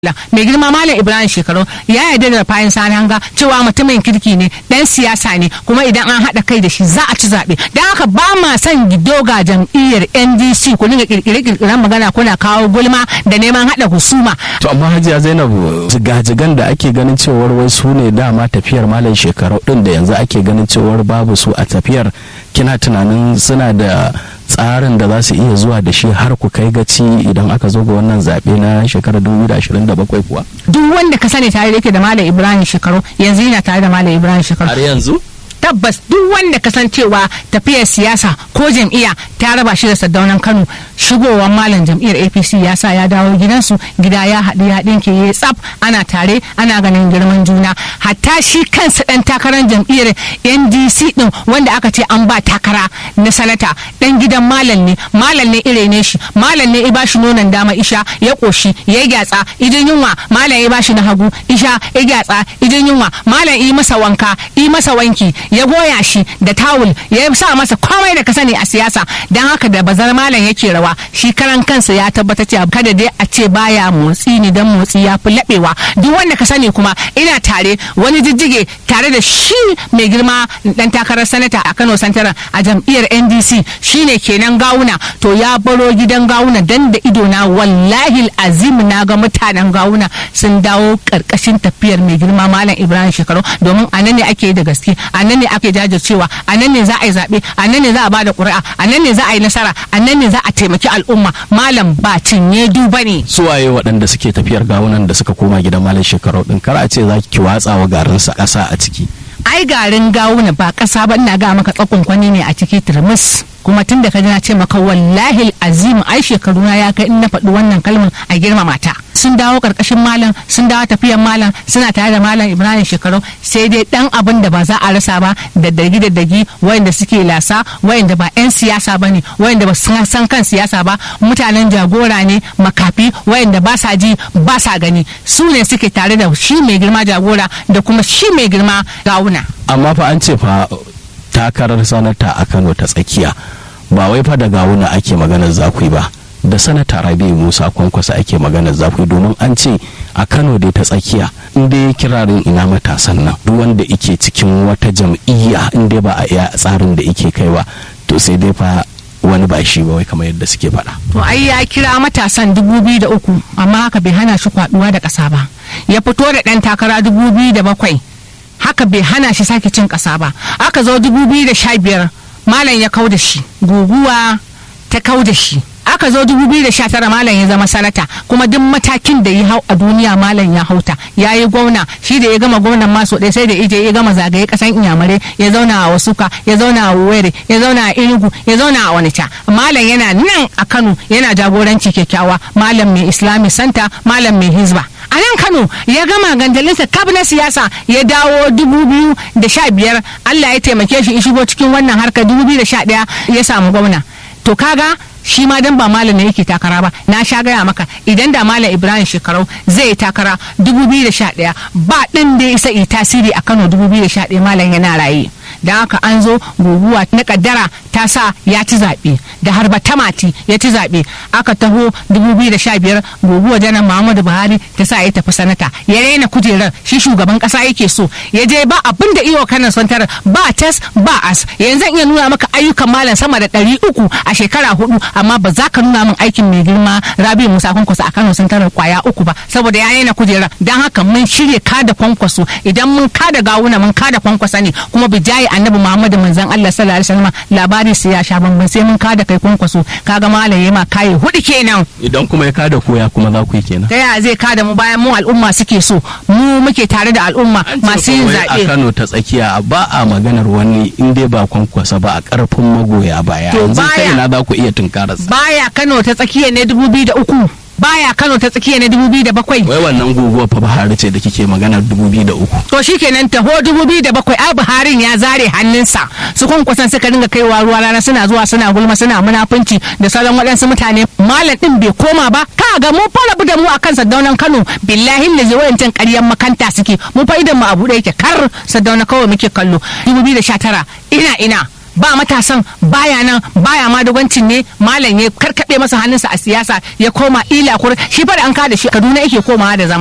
mai girma malam ibrahim shekaru ya yarda da fayin sani hanga cewa mutumin kirki ne dan siyasa ne kuma idan an haɗa kai da shi za a ci zaɓe don haka ba ma son gido ga jam'iyyar ndc ku dinga kirkire-kirkiren magana kuna kawo gulma da neman haɗa husuma to amma hajiya zainab jigajigan da ake ganin cewar wai su ne dama tafiyar malam shekaru din da yanzu ake ganin cewar babu su a tafiyar kina tunanin suna da tsarin da za su iya zuwa da shi har ku kai gaci idan aka zo ga wannan zaɓe na shekarar 2027 kuwa duk wanda ka sani tare da yake da malam ibrahim shekaru yanzu yana tare da malam ibrahim shekaru har yanzu tabbas duk wanda kasancewa tafiyar siyasa ko jam'iyya ta raba shi da saddaunan kano shigowar malam jam'iyyar apc ya sa ya dawo gidansu gida ya haɗu ya ɗinke ya tsaf ana tare ana ganin girman juna hatta shi kansa ɗan takarar jam'iyyar ndc ɗin wanda aka ce an ba takara na sanata ɗan gidan malam ne malam ne ire ne shi malam ne ya bashi nonon dama isha ya ƙoshi ya gyatsa idan yunwa malam ya bashi na hagu isha ya gyatsa idan yunwa malam yi masa wanka yi masa wanki ya goya shi da tawul ya sa masa komai da ka sani a siyasa don haka da bazar malam yake rawa shi karan kansa ya tabbata cewa kada dai a ce baya motsi ne dan motsi ya fi laɓewa duk wanda ka sani kuma ina tare wani jijjige tare da shi mai girma dan takarar sanata a Kano Santaran a jam'iyyar NDC shine kenan gawuna to ya baro gidan gawuna dan da ido na wallahi azim na ga mutanen gawuna sun dawo karkashin tafiyar mai girma malam Ibrahim Shekaru domin a nan ne ake da gaske a nan ne ake jajircewa a nan ne za a yi zaɓe a nan ne za a ba da ƙuri'a a nan ne za a yi nasara a nan ne za a taimaki al'umma malam ba cinye duba ne suwaye waɗanda suke tafiyar gawunan da suka koma gidan malam shekaru din kar a ce za ki watsa wa garinsa ƙasa a ciki ai garin gawuna ba ƙasa ba ina ga maka tsakon kwani ne a ciki turmus kuma tun da ka na ce maka wallahi azim ai shekaru na ya kai in na faɗi wannan kalmar a girmama ta sun dawo karkashin malam sun dawo tafiyar malam suna tare da malam ibrahim shekaru sai dai dan abin da ba za a rasa ba da dagi da dagi wayanda suke lasa wayanda ba yan siyasa ba ne wayanda ba san kan siyasa ba mutanen jagora ne makafi wayanda ba sa ji ba sa gani su ne suke tare da shi mai girma jagora da kuma shi mai girma gawuna amma fa an ce fa takarar sanata a kano ta tsakiya ba wai fa da gawuna ake maganar zakui ba da sanata rabi musa kwankwasa ake maganar zafi domin an ce a kano dai ta tsakiya in dai kirarin ina matasan nan duk wanda ike cikin wata jam'iyya in dai ba a iya tsarin da ike kaiwa to sai dai fa wani ba shi ba wai kamar yadda suke faɗa. to ai ya kira matasan dubu biyu da uku amma haka bai hana shi kwaduwa da ƙasa ba ya fito da ɗan takara dubu biyu da bakwai haka bai hana shi sake cin ƙasa ba aka zo dubu biyu da sha biyar malam ya kau da shi guguwa ta kau da shi aka zo 2019 malam ya zama sanata kuma duk matakin da ya hau a duniya malam ya hauta ya yi gwamna shi da ya gama gwamnan maso ɗaya sai da ije ya gama zagaye kasan inyamurai ya zauna a wasuka ya zauna a were ya zauna a inugu ya zauna a onitsha malam yana nan a kano yana jagoranci kyakkyawa malam mai islami santa malam mai hizba a nan kano ya gama gandalinsa kab na siyasa ya dawo dubu biyu da sha biyar allah ya taimake shi shigo cikin wannan harkar dubu biyu da sha ɗaya ya samu gwamna to kaga shi ma dan ba malam ne yake takara ba na sha gaya maka idan da malam ibrahim shekarau zai yi takara 2011 ba ɗin da ya isa yi tasiri a kano 2011 malam yana raye da haka an zo guguwa na kaddara ta sa ya ci zaɓe da harba tamati ya ci zaɓe aka taho 2015 guguwa janar muhammadu buhari ta sa ya tafi sanata ya raina kujerar shi shugaban ƙasa yake so ya je ba abin da iyo kanan santar ba tas ba as yanzu iya nuna maka ayyukan malam sama da ɗari uku a shekara hudu amma ba za ka nuna min aikin mai girma rabi musa kwankwaso a kano santar kwaya uku ba saboda ya raina kujerar don haka mun shirya kada kwankwaso idan mun kada gawuna mun kada kwankwasa ne kuma bijayi annabi muhammadu manzon allah sallallahu alaihi wasallam labari sai ya sha bamban sai mun kada kai kwankwaso kaga malaye ma kayi hudu kenan idan kuma ya kada koya kuma za ku yi kenan ta yaya zai kada mu bayan mu al'umma suke so mu muke tare da al'umma masu yin a zaɓe kano ta tsakiya ba a maganar wani in dai ba kwankwasa ba a karfin magoya baya To yanzu ta baya- ina za ku iya tunkararsa baya kano ta tsakiya ne dubu biyu da uku baya kano ta tsakiya ne dubu biyu da bakwai wai wannan guguwar fa Buhari ce da kike maganar dubu biyu da uku to shikenan taho dubu biyu da bakwai ai buharin ya zare hannunsa su kwankwason suka dinga kaiwa ruwa rana suna zuwa suna gulma suna munafunci da sauran waɗansu mutane malam din bai koma ba ka ga mu fara da mu akan sadaunan kano billahi lazi wayancan ƙaryan makanta suke mu fa idan mu abu da yake kar sadauna kawai muke kallo 2019 ina ina ba matasan baya nan baya ma dogancin ne malam ya karkaɓe masa hannunsa a siyasa ya koma ila kur shi fa da an kada shi kaduna yake komawa da zama